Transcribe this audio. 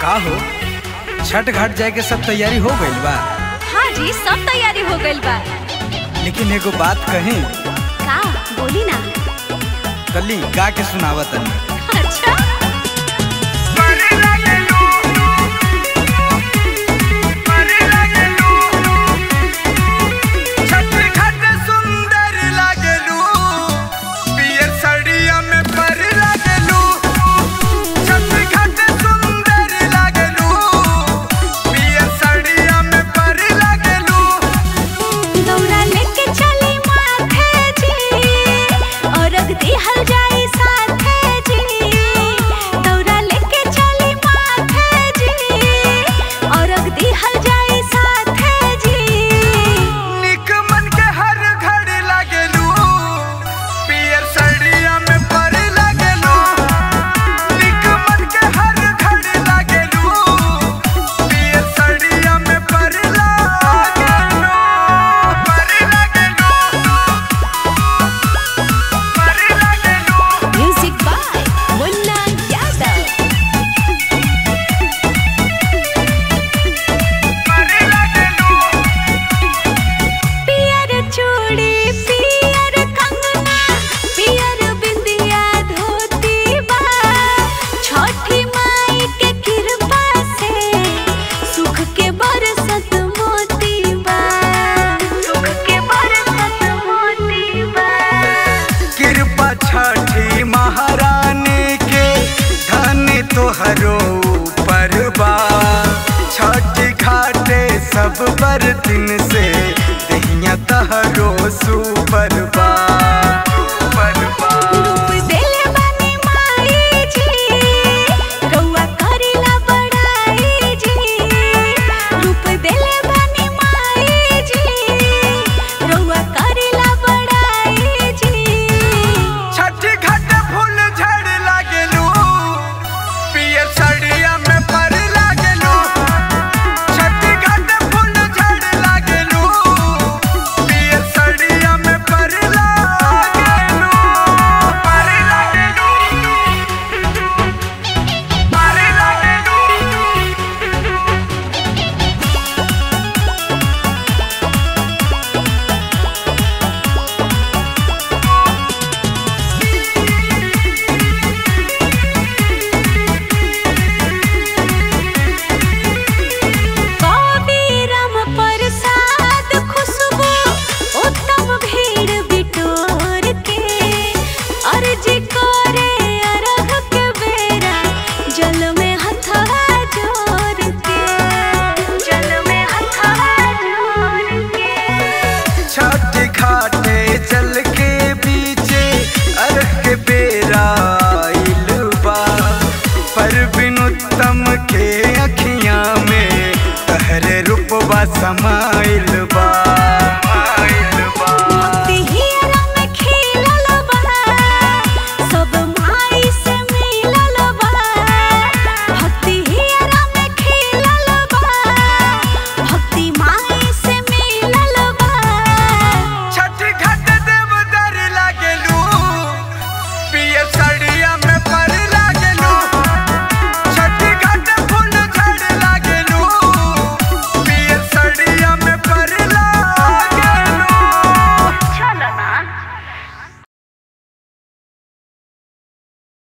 का हो छठ घाट जाए के सब तैयारी हो गइल बा हाँ जी सब तैयारी हो गइल बा लेकिन एगो बात कहीं का बोली ना कली गा के सुनावत तनी अच्छा दौरा लेके चली माथे जी और रख दिहल जाए साथे जी दौरा लेके चली माथे जी और रख दिहल जाए साथे जी म्यूजिक बाय मुन्ना यादव पियर चूड़ी पियर कंगना पियर बिंदिया धोती बा छठी माई के कृपा से सुख के बरसत मोती बा सुख के बरसत मोती बा कृपा छठी महारानी के धन तोहरो ऊपर बा छठी घाटे सब बरतिन से दहिया तहरो सुपर बा सुपर बा रूप देले बानी माई जी रउआ करेला बड़ाई जी रूप देले बानी माई जी रउआ करेला बड़ाई जी छठी घाटे फूल झड़ लागेलू पियर साड़िया में पर लागेलू छठी घाटे फूल झड़ लागेलू पियर साड़िया में पर लागेलू पर लागेलू पर लागेलू कबीरम प्रसाद खुशबू उत्तम भीड़ बिटोर के अर्जी करे अरघ के बेरा जल में हथवा जोर के जल में हथवा जोर के छठी घाटे चल के बीचे अर्घ के बेरा आइल बा पर बिन उत्तम के अखियां में तहरे रूपवा समा